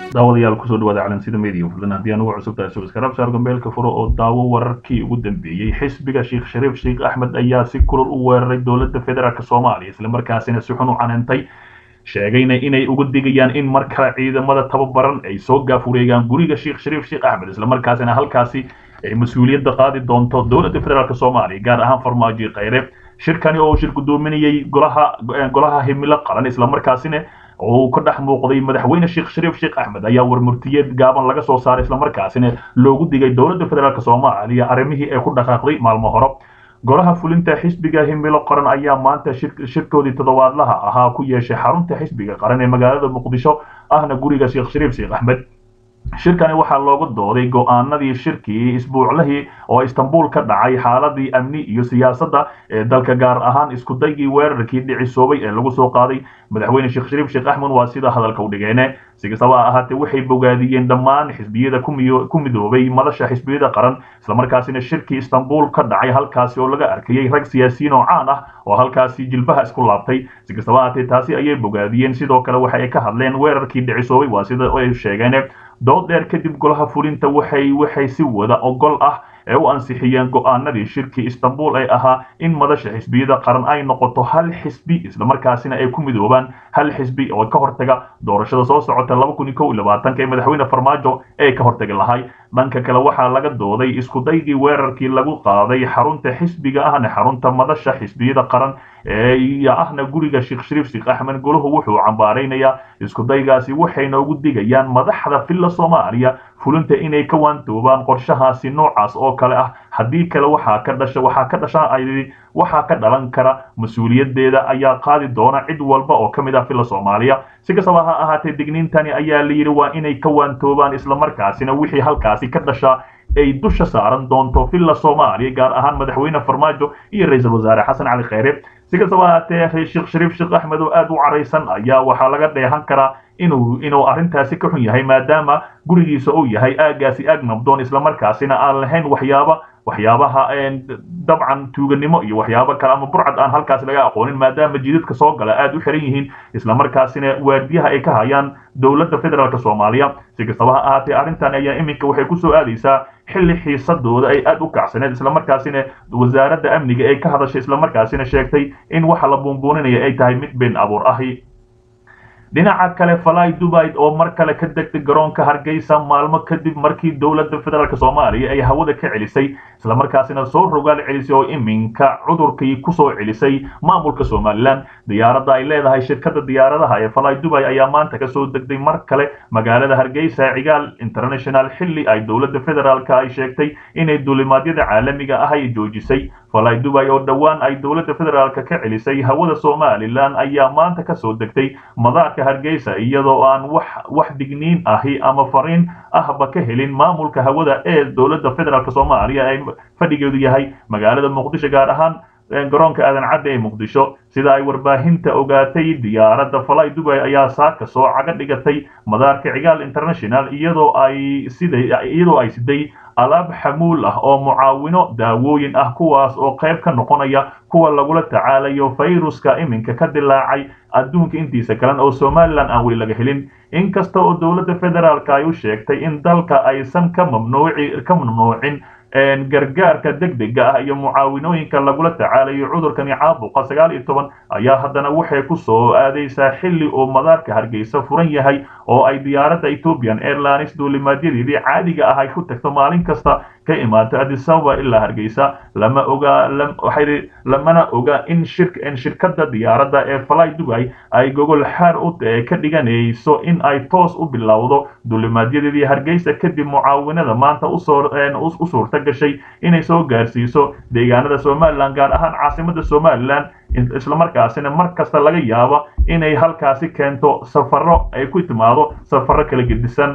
daawadayaal kusoo dhawaada calansida media fadlan haddii aan ugu cusub tahay subscribe saar gambeelka furo oo daawo wararkii ugu dambeeyey xisbiga sheekh shariif sheekh axmed ayaa si kulul u weeraray dowladda federaalk soomaaliya islamarkaasina si xun u canantay sheegayna inay uga digayaan in mar kale ciidamada tababaran ay soo gaafureegaan guriga sheekh shariif sheekh axmed islamarkaasina halkaasi ay mas-uuliyadda qaadi doonto dowladda federaalk soomaaliya gaar ahaan farmaajo khayre shirkani oo shir gudoominayay golaha golaha himilo qaran islamarkaasina oo uu ka dhex muuqday madaxweyne sheekh shariif sheekh axmed ayaa warmurtiyeed gaaban laga soo saaray islamarkaasina loogu digay dowladda federaalk soomaaliya arrimihii ay ku dhaqaaqday maalmo hore golaha fulinta xisbiga himilo qaran ayaa maanta shirkoodii toddobaadlaha ahaa ku yeeshay xarunta xisbiga qaran ee magaalada muqdisho ahna guriga sheekh shariif sheekh axmed shirkani waxaa looga dooday go-aanadii shirkii isbuuclihii oo istanbul ka dhacay xaaladii amni iyo siyaasadda ee dalka gaar ahaan iskudaygii weerarkii dhicisoobay ee lagu soo qaaday madaxweyne sheekh shariif sheekh axmed waa sida hadalka u dhigeene si kastaba ha ahaatee waxay bogaadiyeen dhammaan xisbiyada ku midoobay madasha xisbiyada qaran islamarkaasina shirkii istanbul ka dhacay halkaasi oo laga arkayay rag siyaasiyiin oo caan ah oo halkaasi jilbaha isku laabtay si kastaba ahaatee taasi ayay bogaadiyeen sidoo kale waxa ay ka hadleen weerarkii dhicisoobay waa sida ay sheegeen dood dheer kadib golaha fulinta waxay waxay si wada ogol ah ee u ansixiyeen go-aanadii shirkii istanbul ee ahaa in madasha xisbiyada qaran ay noqoto hal xisbi islamarkaasina ay ku midoobaan hal xisbi oo ka hortaga doorashada soo socota laba kun iyo kow iyo labaatanka ee madaxweyne farmaajo ee ka hortagi lahay dhanka kale waxaa laga dooday iskudaygii weerarkii lagu qaaday xarunta xisbiga ahna xarunta madasha xisbiyada qaran iyo ahna guriga sheekh shariif sheekh axmed golahu wuxuu cambaaraynayaa iskudaygaasi waxayna ugu digayaan madaxda filla soomaaliya fulinta inay ka waantoobaan qorshahaasi noocaas oo kale ah haddii kale waxaa ka dhasha waxaa ka dhasha ay waxaa ka dhalan kara mas-uuliyadeeda ayaa qaadi doona cid walba oo ka mid ah filla soomaaliya si kastaba ha ahaatee digniintani ayaa la yidhi waa inay ka waantoobaan islamarkaasina wixii halkaasi ka dhasha ay dusha saaran doonto filla soomaaliya gaar ahaan madaxweyne farmaajo iyo ra-iisul wasaare xasan cali khayre si kastaba ahaatee sheekh shariif sheekh axmed oo aad u caraysan ayaa waxaa laga dheehan karaa inuu inuu arrintaasi ka xun yahay maadaama gurigiisa uu yahay aagaasi aag nabdoon islamarkaasina aan lahayn waxyaaba waxyaabaha dabcan tuuganimo iyo waxyaabo kale ama burcad aan halkaasi laga aqoonin maadaama jidadka soo gala aad u xiran yihiin islamarkaasina waardiyaha ay ka hayaan dowladda federaalk soomaaliya si kastaba ha ahaatee arrintan ayaa iminka waxay kusoo aadaysaa xilli xiisadooda ay aad u kacsaneed islamarkaasina wasaaradda amniga ay ka hadashay islamarkaasina sheegtay in waxa la buunbuuninaya ay tahay mid been abuur ahi dhinaca kale falay dubai oo mar kale ka degtay garoonka hargeysa maalmo kadib markii dowladda federaalk soomaaliya ay hawada ka celisay islamarkaasina soo rogaal celisay oo iminka cudurkii kusoo celisay maamulka somalilan diyaaradda ay leedahay shirkadda diyaaradaha ee falay dubai ayaa maanta kasoo degtay mar kale magaalada hargeysa cigaal international xilli ay dowladda federaalk ay sheegtay inay duulimaadyada caalamiga ah ay joojisay falay dubai oo dhowaan ay dowladda federaalk ka celisay hawada somalilan ayaa maanta kasoo degtay madaarka hargeysa iyadoo aan wax wax digniin ahi ama fariin ahba ka helin maamulka hawada ee dowladda federaalk soomaaliya ay fadhigeedu yahay magaalada muqdisho gaar ahaan garoonka aadan cadde ee muqdisho sida ay warbaahinta ogaatay diyaaradda falay dubai ayaa saaka soo caga dhigatay madaarka cigaal international iyadoo ay siday iyadoo ay siday alaab xamuul ah oo mucaawino daawooyin ah kuwaas oo qayb ka noqonaya kuwa lagula tacaalayo fayruska iminka ka dilaacay adduunka intiisa kalen oo somalilan aan weli laga helin inkasta oo dowladda federaalk ay u sheegtay in dalka aysan ka mamnuuci ka mamnuucin gargaarka degdega ah iyo mucaawinooyinka lagula tacaalayo cudurkani caabuqa sagaal iyo toban ayaa haddana waxay ku soo aadaysaa xilli uu madaarka hargeysa furan yahay oo ay diyaaradda ethiopian airlines duulimaadyadeedii caadiga ah ay ku tagto maalin kasta ka imaato adisababa ilaa hargeysa lama oga waxay lamana oga in shir in shirkadda diyaaradda ee falay dubai ay gogol xaar u ka dhiganayso in ay toos u bilowdo duulimaadyadii hargeysa kadib mucaawinada maanta usoo u suurta gashay inay soo gaarsiiso deegaanada somalilan gaar ahaan caasimada somalilan islamarkaasina mar kasta laga yaabo inay halkaasi keento safaro ay ku timaado safaro kala gedisan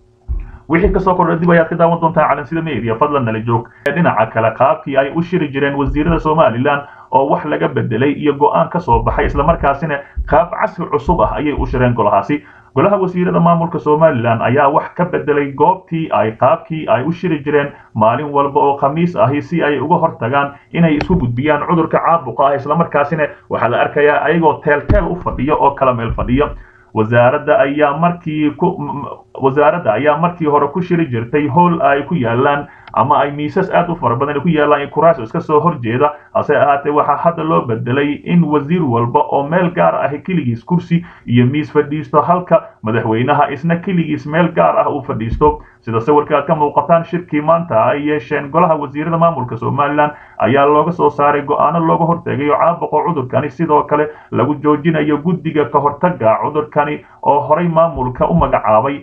wixii kasoo kordha dib ayaad ka daawan doontaa calansida media fadlan nala joog dhinaca kale qaabkii ay u shiri jireen wasiirada somalilan oo wax laga bedelay iyo go-aan ka soo baxay islamarkaasina qaab casri cusub ah ayay u shireen golahaasi golaha wasiirada maamulka somalilan ayaa wax ka bedelay goobtii ay qaabkii ay u shiri jireen maalin walba oo khamiis ahi si ay uga hortagaan inay isku gudbiyaan cudurka caabuqa ah islamarkaasina waxaa la arkayaa ayagoo teelteel u fadhiyo oo kala meel fadhiyo wasaaradda ayaa markii ku wasaaradda ayaa markii hore ku shiri jirtay howl ay ku yaalaan ama ay miisas aad u fara badan ku yaalaan kuraas iska soo horjeeda hase ahaatee waxaa hadda loo bedelay in wasiir walba oo meel gaar ah keligiis kursi iyo miis fadhiisto halka madaxweynaha isna keligiis meel gaar ah uu fadhiisto sida sawirka aad ka muuqataan shirkii maanta ay yeesheen golaha wasiirada maamulka somalilan ayaa looga soo saaray go-aano looga hortegayo caabuqa cudurkani sidoo kale lagu joojinayo guddiga ka hortaga cudurkani oo horay maamulka u magacaabay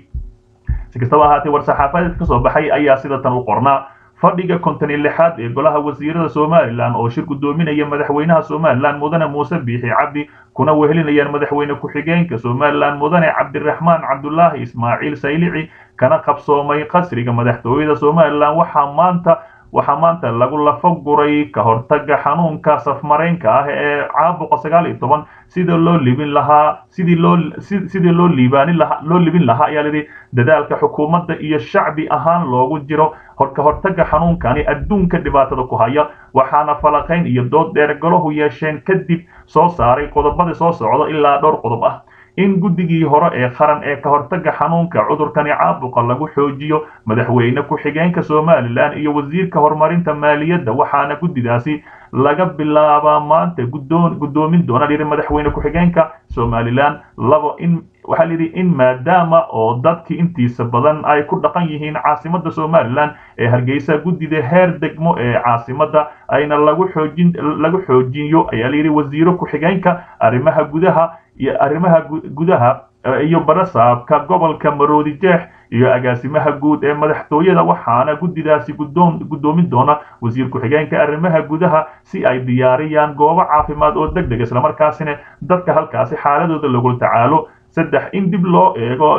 si kastaba ahaatee war-saxaafadeed ka soo baxay ayaa sida tan u qornaa fadhiga konton iyo lixaad ee golaha wasiirada somalilan oo shir guddoominaya madaxweynaha somalilan mudane muuse biixi cabdi kuna wehelinayaan madaxweyne ku-xigeenka somalilan mudane cabdiraxmaan cabdulaahi ismaaciil saylici kana qabsoomay qasriga madaxtooyada somalilan waxaa maanta waxaa maanta lagu lafa guray ka hortaga xanuunka safmaraynka ah ee caabuqa sagaal iyo toban sida loo libin lahaa sidii loo sidii loo liibaanin lahaa loo libin lahaa ayaa lidhi dadaalka xukuumadda iyo shacbi ahaan loogu jiro ka hortaga xanuunkani adduunka dhibaatada ku haya waxaana falaqayn iyo dood dheer golahu yeesheen kadib soo saaray qodobada soo socda ilaa dhowr qodob ah in guddigii hore ee qaran ee ka hortaga xanuunka cudurkani caabuqa lagu xoojiyo madaxweyne ku-xigeenka somalilan iyo wasiirka horumarinta maaliyadda waxaana guddidaasi laga bilaabaa maanta guddoon guddoomin doona lihi madaxweyne ku-xigeenka somalilan labo in waxaa layidhi in maadaama oo dadkii intiisa badan ay ku dhaqan yihiin caasimadda somalilan ee hargeysa guddida heer degmo ee caasimadda ayna lagu xoojin lagu xoojiyo ayaa layidhi wasiiro ku-xigeenka arrimaha gudaha iyo arrimaha gudaha iyo barasaabka gobolka maroodi jeex iyo agaasimaha guud ee madaxtooyada waxaana guddidaasi guddoon guddoomin doona wasiir ku-xigeenka arrimaha gudaha si ay diyaariyaan goobo caafimaad oo deg deg islamarkaasina dadka halkaasi xaaladooda lagula tacaalo saddex in dib loo eego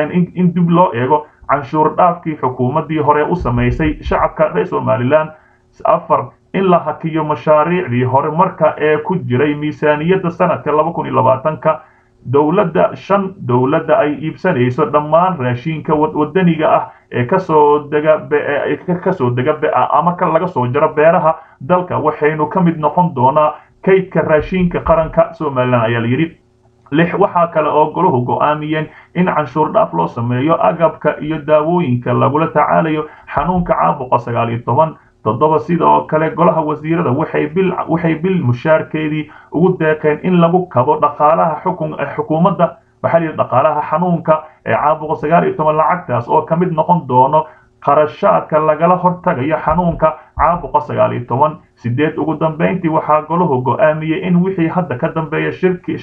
in dib loo eego canshuur dhaafkii xukuumaddii hore u samaysay shacabka reer somalilan afar in la hakiyo mashaariicdii horumarka ee ku jiray miisaaniyadda sanadka laba kun iyo labaatanka dowladda shan dowladda ay iibsanayso dhammaan raashiinka wadaniga ah ee kasoo dega kasoo dega ama laga soo jaro beeraha dalka waxaynu ka mid noqon doonaa kaydka raashiinka qaranka somalilan ayaa la yidhi lix waxaa kale oo golahu go'aamiyeen in canshuur dhaaf loo sameeyo agabka iyo daawooyinka lagula tacaalayo xanuunka caabuqa sagaal iyo toban toddoba sidoo kale golaha wasiirada waxay bil waxay bil mushaarkeedii ugu deeqeen in lagu kabo dhaqaalaha xukun xukuumadda waxaa la yidhi dhaqaalaha xanuunka ee caabuqa sagaal iyo toban lacagtaas oo ka mid noqon doono qarashaadka lagala hortagayo xanuunka caabuqa sagaal iyo toban sideed ugu dambeyntii waxaa golahu go'aamiyey in wixii hadda ka dambeeya shirki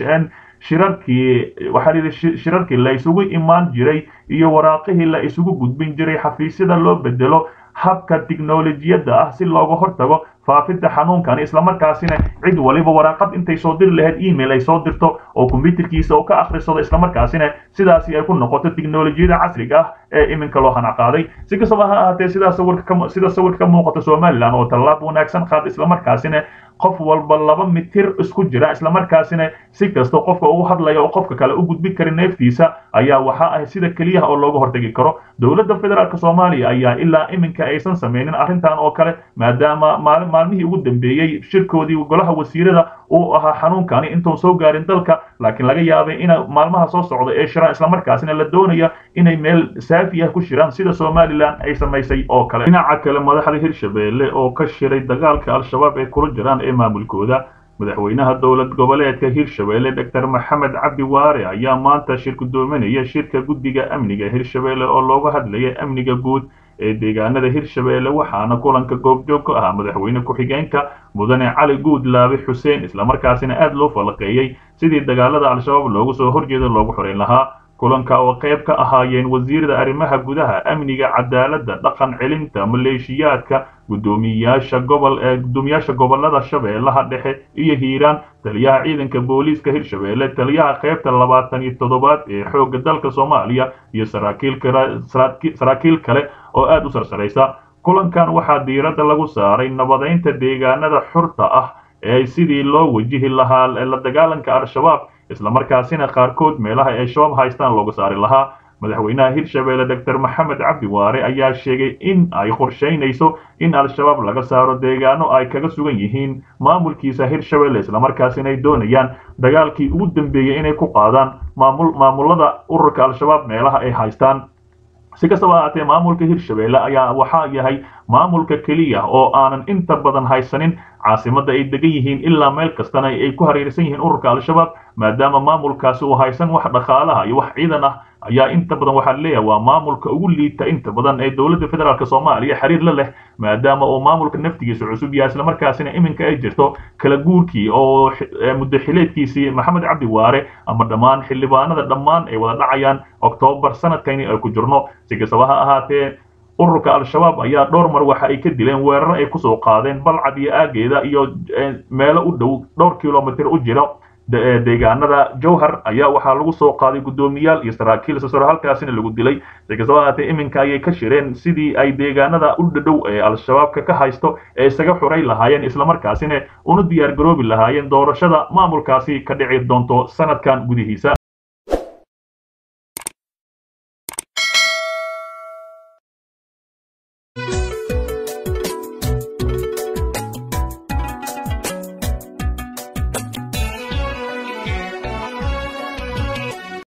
shirarkii waxaa layidhi shirarkii la isugu imaan jiray iyo waraaqihii la isugu gudbin jiray xafiisyada loo bedelo habka tiknolojiyadda ah si looga hortago faafidda xanuunkani islamarkaasina cid waliba waraaqad intay soo diri lahayd email ay soo dirto oo kombyuterkiisa uu ka akhrisado islamarkaasina sidaasi ay ku noqoto tiknolojiyada casriga ah ee iminka loo hanaqaaday si kastaba ha ahaatee sidaa sawirka sida sawirka ka muuqata somalilan oo tallaab wanaagsan qaad islamarkaasina qof walba laba mitir isku jira islamarkaasina si kasta qofka ugu hadlaya oo qofka kale u gudbin kara neeftiisa ayaa waxa ah sida keliyaha oo looga hortagi karo dowladda federaalk soomaaliya ayaa ilaa iminka aysan samaynin arrintan oo kale maadaama maalin maalmihii ugu dambeeyey shirkoodii golaha wasiirada uu ahaa xanuunkani intuun soo gaarin dalka laakiin laga yaabay in maalmaha soo socda ee shiraan islamarkaasina la doonaya inay meel saafi ah ku shiraan sida somalilan ay samaysay oo kale dhinaca kale madaxda hirshabeelle oo ka shiray dagaalka al-shabaab ee kula jiraan ee maamulkooda madaxweynaha dowlad goboleedka hirshabeelle doctor maxamed cabdi waare ayaa maanta shir gudoominaya shirka guddiga amniga hirshabeelle oo looga hadlaya amniga guud ee deegaanada hirshabeelle waxaana kulanka goobjoog ka ahaa madaxweyne ku-xigeenka mudane cali guudlaabe xuseen islamarkaasina aad loo falaqeeyey sidii dagaalada al-shabaab loogu soo horjeeda loogu xoreyn lahaa kulanka oo qayb ka ahaayeen wasiirada arrimaha gudaha amniga cadaaladda dhaqan celinta maleeshiyaadka guddoomiyaasha gobol ee guddoomiyaasha gobolada shabeellaha dhexe iyo hiiraan taliyaha ciidanka booliiska hirshabeelle taliyaha qaybta labaatan iyo toddobaad ee xoogga dalka soomaaliya iyo saraakiil kale saraakiil kale oo aad u sarsaraysa kulankan waxaa diiradda lagu saaray nabadeynta deegaanada xurta ah ee sidii loo wajihi lahaa la dagaalanka al-shabaab islamarkaasina qaarkood meelaha ay shabaab haystaan looga saari lahaa madaxweynaha hirshabelle doctor maxamed cabdi waare ayaa sheegay in ay qorshaynayso in al-shabaab laga saaro deegaano ay kaga sugan yihiin maamulkiisa hirshabelle islamarkaasina ay doonayaan dagaalkii ugu dambeeyey inay ku qaadaan maamul maamulada ururka al-shabaab meelaha ay haystaan si kastaba ahaatee maamulka hirshabelle ayaa waxaa yahay maamulka keliya oo aanan inta badan haysanin caasimadda ay degan yihiin ilaa meel kastana ay ku hareersan yihiin ururka al-shabaab maadaama maamulkaasi uu haysan wax dhaqaalaha iyo wax ciidan ah ayaa inta badan waxaa leeyahay waa maamulka ugu liita inta badan ee dowladda federaalk soomaaliya xiriir la leh maadaama uu maamulka naftigiisa cusub yahay islamarkaasina iminka ay jirto kala guurkii oo muddo xileedkiisii maxamed cabdi waare ama dhammaan xildhibaanada dhammaan ay wada dhacayaan oktoobar sanadkani ay ku jirno si kastaba ha ahaatee ururka al-shabaab ayaa dhowr mar waxa ay ka dileen weeraro ay kusoo qaadeen balcad iyo aageeda iyo meelo u dhow dhowr kilomitr u jira deegaanada jowhar ayaa waxaa lagu soo qaaday guddoomiyaal iyo saraakiil sasaro halkaasina lagu dilay si kastaba ahaatee iminka ayay ka shireen sidii ay deegaanada u dhadhow ee al-shabaabka ka haysto ee isaga xuray lahaayeen islamarkaasina una diyaar garoobi lahaayeen doorashada maamulkaasi ka dhici doonto sanadkan gudihiisa